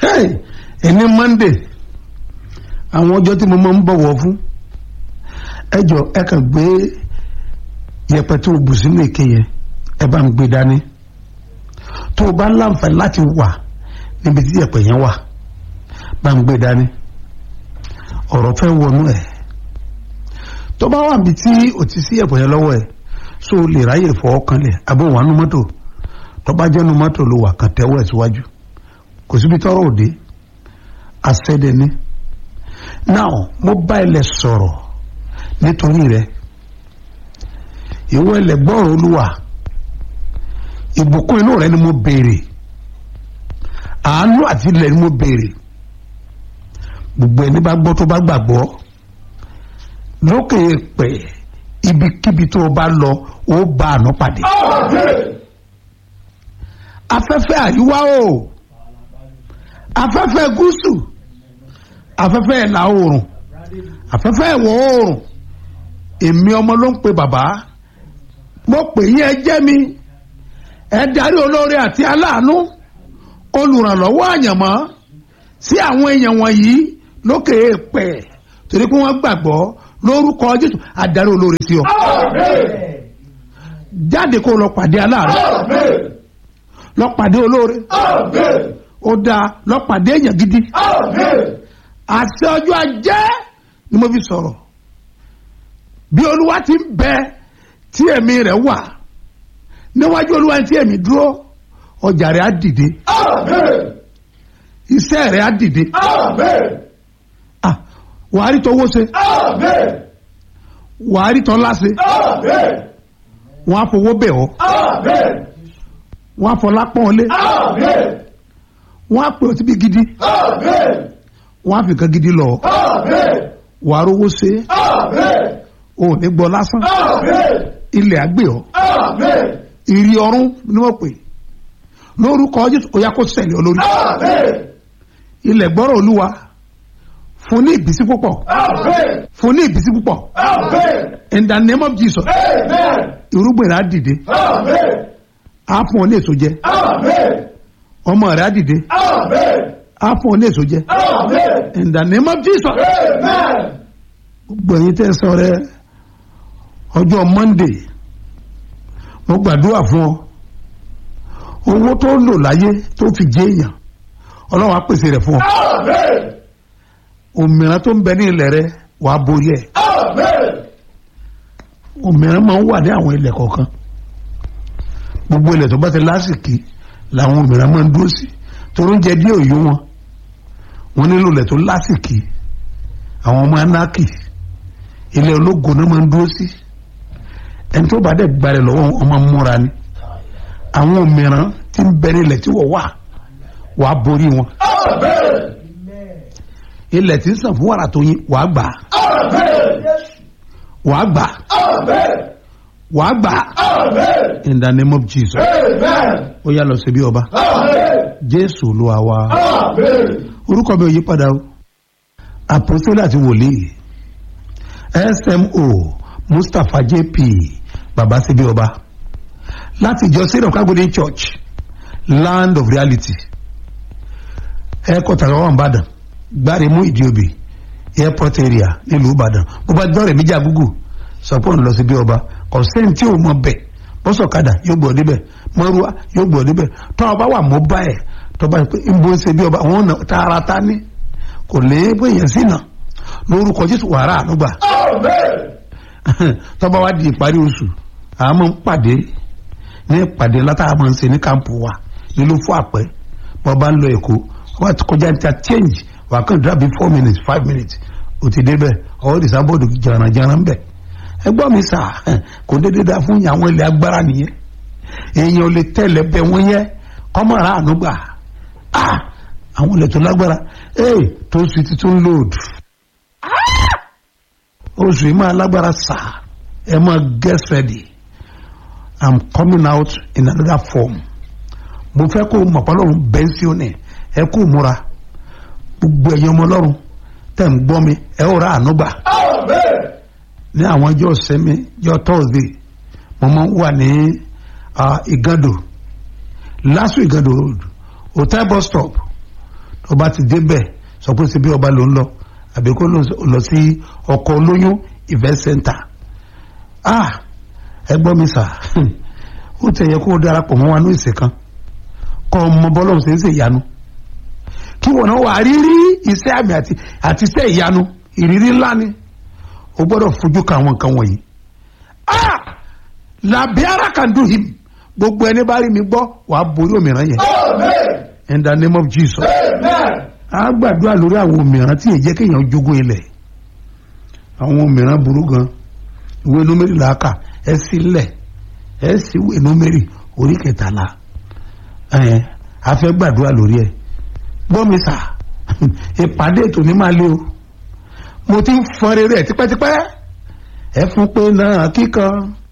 Hey, ẹni monday àwọn ọjọ́ tí mo máa ń bọ̀wọ̀ fún ẹ jọ ẹ kàn gbé yẹ̀pẹ̀ tó o bù sínú èké yẹn ẹ bá ń gbé dání tó o bá láǹfààní láti wà níbi tí yẹ̀pẹ̀ yẹn wà bá ń gbé dání ọ̀rọ̀ fẹ́ wọnú ẹ̀ tó bá wà níbi tí o ti sí yẹ̀pẹ̀ yẹn lọ́wọ́ ẹ̀ so o lè ráyè fọwọ́ kanlẹ̀ àbò wà nú mọ́tò tó bá jẹ́ nú mọ́tò ló wà kàn tẹ́wọ́ ẹ̀ síwájú kò síbi tọ́rọ̀ òde àṣẹ́dẹ́ni now mo bá ilẹ̀ sọ̀rọ̀ nítorí rẹ ìwọ ilẹ̀ gbọ́rọ̀ olúwa ìbùkún inú rẹ ni mo béèrè àánú àti ilẹ̀ ni mo béèrè gbogbo ẹni bá gbọ́ tó bá gbàgbọ́ lókè pẹ̀ ibikíbi tó o bá lọ ó bá àná pàdé afẹ́fẹ́ àríwá o afẹ́fẹ́ gúúsù afẹ́fẹ́ ìlà oòrùn afẹ́fẹ́ ìwọ̀ oòrùn èmi ọmọ ló ń pe bàbá mo pè yín ẹ jẹ́ mi ẹ darí olóore àti aláàánú olùrànlọ́wọ́ àyànmọ́ sí àwọn èèyàn wọ̀nyí lókè èèpẹ̀ torí pé wọ́n gbàgbọ́ lórúkọ Jésù adarí olóore sí ọ jáde kó lọ pàdé aláàánú lọ pàdé olóore ó dáa lọ pàdé èèyàn gidi àṣẹ ọjọ́ ajé ni mo fi sọ̀rọ̀ bí olúwa ti ń bẹ tí ẹ̀mí rẹ̀ wà níwájú olúwa tí ẹ̀mí dúró ọjà rẹ̀ á dìde iṣẹ́ rẹ̀ á dìde Ah, wàá rí tọwọ́ ṣe wàá rí tọ́lá ṣe wọ́n á fowó bẹ̀ ọ́ wọ́n á fọlá pọ́n ọ lé wọ́n á pè ọ́ síbi gidi wọ́n á fi nǹkan gidi lọ wàá rówó ṣe ò ní gbọ́ lásán ilẹ̀ àgbẹ̀ ọ́ ìrì ọ̀run ni wọ́n pè lórúkọ Jésù ó yá kó ṣẹlẹ̀ olórí ilẹ̀ gbọ́rọ̀ olúwa fún ní ìbísí púpọ̀ fún ní ìbísí púpọ̀ in the name of Jesus irúgbìn rẹ̀ á dìde á fún ọ ní èso jẹ ọmọ rẹ̀ á dìde á fún ọ ní èso jẹ in the name of Jesus gbogbo ẹ̀yin tẹ́ sọ rẹ ọjọ́ Monday mo gbàdúrà fún ọ owó tó lò láyé tó fi jẹ èèyàn Ọlọ́run á pèsè rẹ̀ fún ọ òmìnira tó ń bẹ ní ilẹ̀ rẹ wàá borí ẹ̀ òmìnira máa ń wà ní àwọn ilẹ̀ kọ̀ọ̀kan gbogbo ilẹ̀ tó bá ti lásìkí làwọn òmìnira máa ń dúró sí torí oúnjẹ díẹ̀ òyò wọn wọn nílò ilẹ̀ tó lásìkí àwọn ọmọ anáàkì ilẹ̀ ológo náà máa ń dúró sí ẹni tó bá dẹ̀ gbalẹ̀ lọ́wọ́ wọn máa ń múra ni àwọn òmìnira tí ń bẹ ní ilẹ̀ tí wọ́n wà wàá borí wọn ilẹ̀ tí ń sàn fún wàrà tó yín wàá gbà wàá gbà wàá gbà in the name of Jesus ó yá lọ sí bí ọba Jésù Olúwa wa orúkọ mi ò yí padà o àpòsílẹ àti wòlíì smo Mustapha JP baba síbí ọba láti ìjọ sílẹ̀ kágódé church land of reality ẹ̀kọ́ tàbí wọn bàdàn gbáre mú ìdíobì airport area nílùú ìbàdàn bó bá dọ́rẹ̀ méjì àgúgù sọpọ́n lọ sí bí ọba kọ̀sẹ́ni tí ò mọ bẹ̀ bọ́sọ̀kadà yóò gbọ́ níbẹ̀ mọ́rúwá yóò gbọ́ níbẹ̀ tọ́ ọba wà mọ́ bá ẹ̀ tọ́ba yìí pé ń bó ń ṣe bí ọba àwọn ọ̀nà tààràtà ní kò lè bó èèyàn sí náà lórúkọ jésù wàrà ànúgbà tọ́ba wá di ìparí oṣù àmọ́ ń pàdé ní ìpàdé látàá máa ń ṣe ní kámpù wa nílùú fún àpẹ bọ́ba ń lọ èkó wọ́n ti kọjá ní ta change wà á kàn dúrà bí four minutes five minutes o ti débẹ̀ ọwọ́ ìdìsá bọ́ọ̀dù jàrànjàràn bẹ̀ ẹgbọ́n mi sà kò dédé dá fún yín àwọn ilẹ̀ agbára nìyẹn èèyàn ò lè tẹ̀lé bẹ wọ́n yẹ kọ́mọ̀ràn àánú gbà ah àwọn ilẹ̀ tó lágbára ee tó sì ti tún lòdù oṣù yìí máa lágbára sà ẹ máa get ready i'm coming out in another form mo fẹ́ kó mọ̀pọ́lọ́run bẹ́ńsíọ́nì ẹ kú múra gbogbo ẹ̀yin ọmọ ọlọ́run tẹ̀ ń gbọ́ mi ẹ ó ra àánú gbà ní àwọn ọjọ́ sẹ́mi ọjọ́ thursday mo máa ń wà ní ìgàdò lásù ìgàdò road hotel bus stop ọba ti débẹ̀ sọ pé síbi ọba ló ń lọ àbí kó lọ sí ọkọ̀ olóyún event center ah ẹ gbọ́ mi sà ó tẹ̀ yẹ kó o darapọ̀ mọ́ wa ní ìsìn kan kọ́ ọmọ bọ́lọ́hún ṣe ń ṣe ìyanu kí wọn náà wà rírí iṣẹ́ àmì àti àti iṣẹ́ ìyanu ìrírí ńlá ni o gbọ́dọ̀ fojú ka àwọn nǹkan wọ̀nyí ah làbíàrá can do him gbogbo ẹni bá rí mi gbọ́ wàá borí òmìrán yẹn in the name of Jesus a gbàdúrà lórí àwọn òmìrán tí èjẹ́ kéèyàn jogún ilẹ̀ àwọn òmìrán burú gan ìwé númérì làákà ẹ sí lẹ̀ ẹ sì ìwé númérì orí kẹtàlá ẹ a fẹ́ gbàdúrà lórí ẹ gbọ́ mi sà ìpàdé ètò ní máa lé o mo ti ń fọn rere ẹ̀ tipẹ́tipẹ́ ẹ fún pé náà kíkan